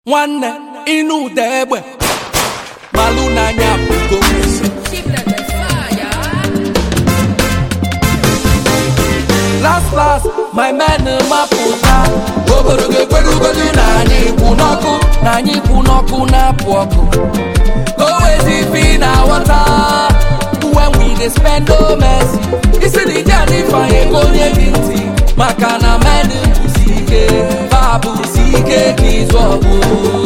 nwanne ịnụ ụda egbe malụ n'anya bụgo last last my men mapụta obodo ga-ekwerugodu na anyị kwụ n'ọkụ na anyị kwụ n'ọkụ na-apụ ọkụ always if na water when we dey spend no mercy isi na ije anyị fanye ka onye gị ntị maka na men bụsi ike fa bụsi ike ka ịzụ ọgụ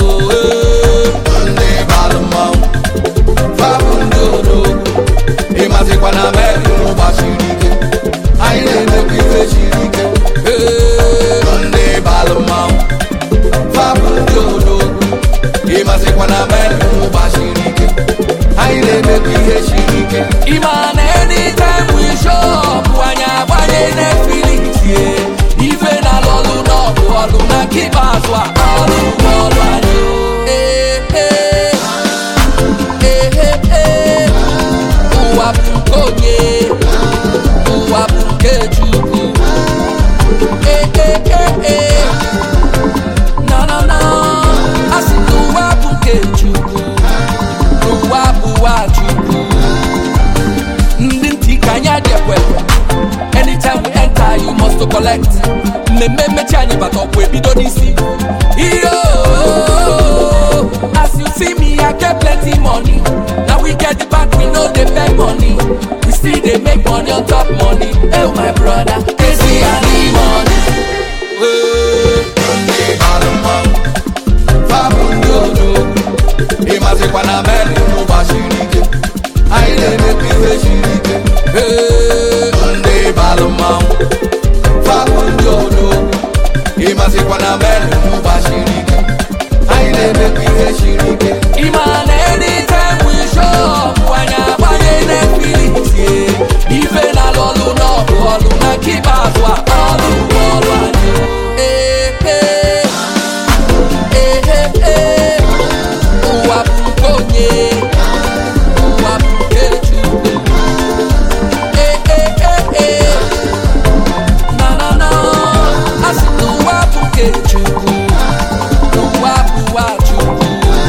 ndị balụ mmanwụ fabụ ndị odogwu ịmazikwa na meri gbasiri ike anyị na-emekwa ife siri ike ndị balụ mmanwụ fabụ ndị odogwu ịmazikwa na meri gbasiri ike anyị na-emekwa ihe siri ike ịma na anytime we show up anyị agbanye Netflix ye ife na lọlụ n'ọgụ ọlụ na nke ikpeazụ a ọlụ bụ ọlụ anyị Ee, ee. Ee, ee, ee. ụwa bụ nke onye ụwa bụ nke Chukwu Ee, ee, ee, ee. na na na asị na ụwa bụ nke Chukwu ụwa bụwa Chukwu ndị ntị ka anyị adị ekwekwe anytime we enter you must to collect mmemme mmechi anyị bata ọgwụ ebido n'isi iyo as you see me i get plenty money na we get the back we no dey beg money we still dey make money on top money oh my brother ezi ani money. Hey. ndị balụ mmanwụ fabụ ndị odogwu ịmazikwa na meri gbasiri ike anyị na-emekwa ife siri ike Hey. ndị balụ mmanwụ fabụ ndị odogwu ịmazikwa na meri gbasiri ike anyị na-emekwa ihe siri ike Ịma na anytime we show up anyị agbanye Netflix ye ife na lọlụ n'ọgụ ọlụ na nke ikpeazụ a ọlụ bụ ọlụ anyị Ee, ee. Ee, ee, ee. ụwa bụ nke onye ụwa bụ nke Chukwu Ee, ee, ee, ee. na na na asị na ụwa bụ nke Chukwu ụwa bụwa Chukwu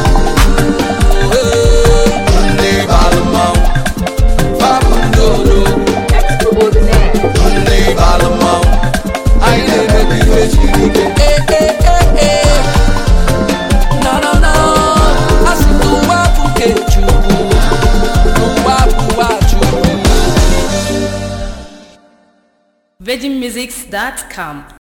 Ee. ndị balụ mmanwụ fabụ ndị odogwu ndị balụ mmanwụ anyị na-emekwa ihe siri ike Eh, eh, eh, eh. Na, na, na. A sị na ụwa bụ nke Chukwu. Ụwa bụwa Chukwu. VeggieMusics.com